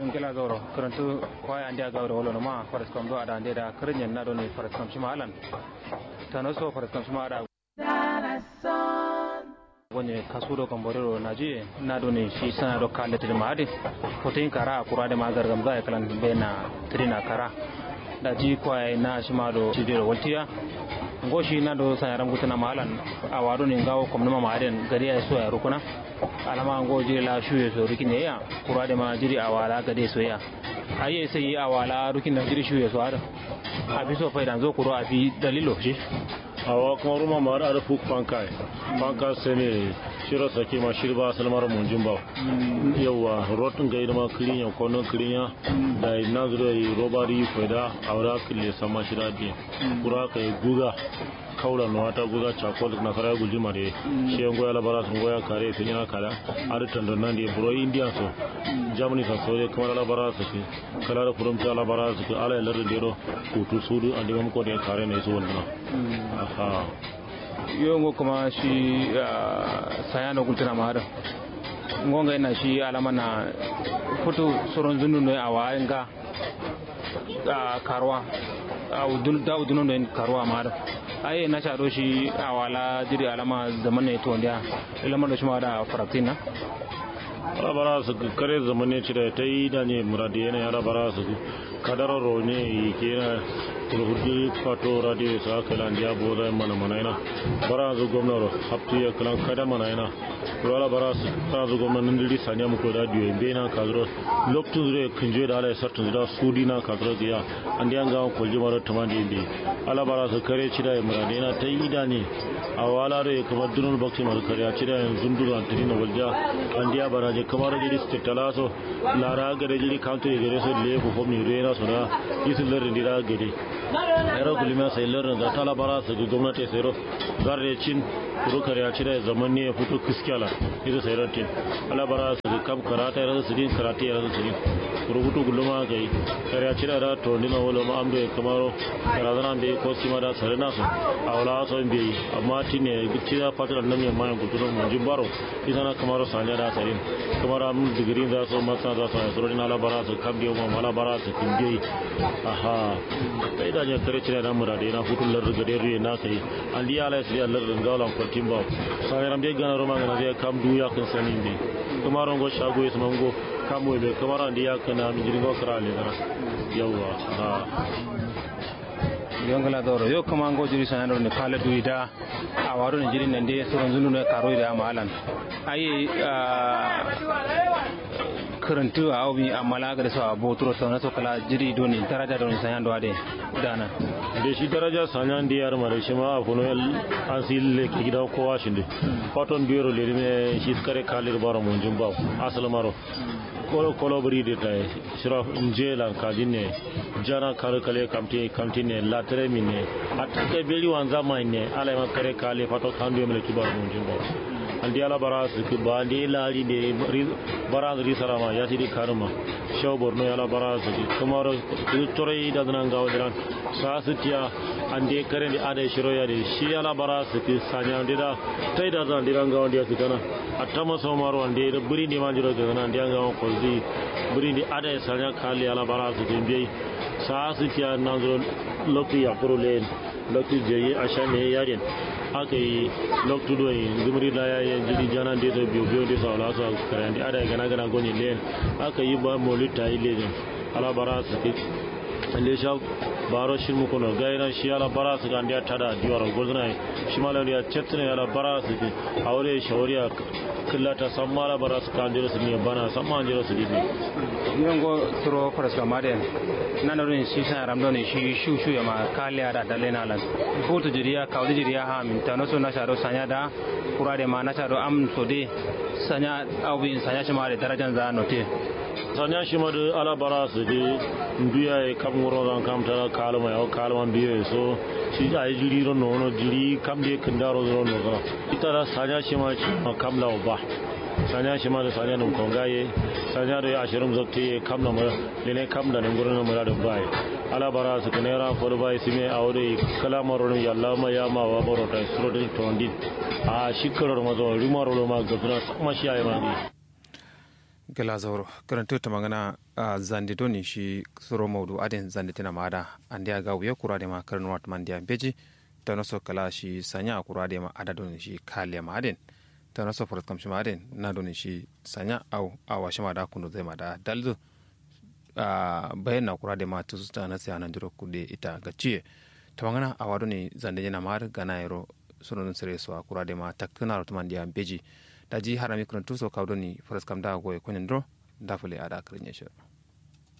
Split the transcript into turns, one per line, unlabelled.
ngela gawro karantu kwaya andi gawro wolo ma faras kam do ada ande da karinyen na do ne faras kam shima alan tano so faras kam shima ada wonye kasudo kam borero naji na do ne shi sana do kalle tede maade fotin kara kurade ma gargam ga kalan be na trina kara da ji kwaya na shima do jidiro waltiya ngoshi na do sa yaram gutana malan a wado ne ngawo kom nama maden gari ya so ya rukuna alama ngo jiri la shuye so rukin ne ya kura da ma jiri awala gade so ya aye sai awala rukin da jiri shuye so ada abi so faidan zo kuro abi dalilo shi
awa kuma ruma mara ada fuk pankai panka sene shiro sake ma shirba salmar munjin ba yawa rotun ga idama kirinya kono kirinya da na zuro yi robari faida aura kille sama shira bi kura kai guga kaula no wata guga chakol na kara gulji mare shi ngo ya labara sun goya kare fin yana kala ar tando nan di bro india so germany sa so kuma labara su ki kala da furum ta labara su ki ala lar dero kutu sudu andi mam ko de kare ne so wannan aha
yongo kuma shi sayano gultana ma hada ngonga ina shi alama na futu soron zunu ne awa nga karwa da udunu ne karwa ma hada ai na sha shi awala jiri alama zaman ne to ndia ilama da shi ma da faratina
bara su kare zamane ci da ta yi da ne muradi yana yara bara su kadara rone yi ke na kurhudi fato radio sa kala ndiya boda mana mana ina bara zu gwamna hapti ya kala kada mana ina wala bara su ta zu gwamna nan diri sanya mu ko da diyo be na kadro loktu zure kunje da ala sartun da sudi na kadro ya andi an ga ko jimaro tamandi be ala bara su kare ci da muradi yana ta yi da ne a wala da kuma dunul bakti mar kare ci da zunduru an tini na walja andiya bara je kamar jiri stitala so lara gare jiri kanto gare so le ko fomni rena so da yisul lar ndira gade ero kulima sai lar da tala bara su ga gwamnati sai ro zarre cin kuro kare ci da zaman ne ya fito kiskala ita sai ratin ala bara su ga kam karata ya su din karate ya su din kuro hutu guluma kai kare ci da to ndina wala ma ambe kamaro karazana be ko sima da sare na so awla so be amma tine gitti da fatar nan mai mayan kulturo mun jimbaro ita na kamaro sanya da sare kamar am digiri da so masa da so so din ala bara su kam dio ma ala bara su kinje aha kai da ya kare cire da mura da na hutun lar ga da na kai an di ala sai Allah rin galan kwatin ba sai ran be gana roma ga zai kam duya kan sanin be kamar ngo shago ya mango kam we kamar an di ya kana mi jirgo kara le dara yawa ha
yongala doro yo kama ngo jiri sanado ne kala duida a waro ne jiri nande soron zunu ne karo da amalan ayi karantu a obi amala ga sa boturo sa so kala jiri doni daraja doni sanado ade dana
da shi daraja sanyan da yar mare shi ma a funo an sille ke gida kowa shi ne faton biro le ne shi kare kalir baro mun jumba asal maro kolo kolo bari de tay sira njela kadin ne jana kare kale kamti kamti ne latre mi ne atake beli wanza mai ne ala ma kare kale fato kandu me kibar mun jumba andi ala bara su ki ba ndi lari de bara ri sarama ya sidi karma shaw borno ala bara su ki kamar tore da nan gawo diran sa su tiya ande kare ni ade shiro ya de shi ala bara su ki sanya ndida tai da zan diran gawo dia su kana atama so maro ande da buri ni manjiro ga kana ande gawo ko zi buri ni ade sanya kali ala bara su ki bi sa su tiya nan zo lokti ya pro len lokti je ashane yaren aka yi loktu do yi zumri da ya yi jiri jana de so biyo biyo de so ala so karandi ada gana gana goni len aka yi ba molita yi lejen ala bara su ki le sha baro shi mu kono gaira shi ala bara su kan dia tada diwaro gozna shi mala ya chetne ala bara su ki aure shawariya killata sammala bara su kan jiro su ne bana samma jiro su dibi
yongo turo faraska maden nana rin shi san ramdo ne shi shu shu ya ma kaliya da dale na lan foto jiriya kawdi jiriya ha min tano so na sharo sanya da kurade ma na sharo am so de sanya awin sanya shi ma da darajan za note
sanya shi ma da ala bara su de biya e kam ngoro dan kam tara kalma ya kalma biya so shi a yi jiri ron no jiri kam de kindaro ron no ita da sanya shi ma kam la ba sanya shi ma da sanya num kongaye sanya da ashirin zakti kam na mara lene kam da nan gurin mara da bai ala bara su kanera for bai sime aure kala maron ya Allah ma ya ma wa baro ta srodin tondi a shikarar mazo rimaro ma ga kuma shi ayi ma
gala zauro karanto ta magana a zande doni shi soro maudu adin zande tina maada andi aga wiya kura de ma karno wat man dia beji ta no so kala shi sanya kura de ma ada doni shi kale ma adin ta no so forot kam shi ma adin na doni shi sanya au awa shi ma da kunu zai ma da dalzu a bayan na kura de ma tusu ta na sai anan duro kude ita gaciye ta magana a wado ne zande yana mar gana yaro sunun sire so kura de ma takuna rotman dia beji daji harami kurantu so kawdoni faras kam da goye konyen dro dafule ada krinyesho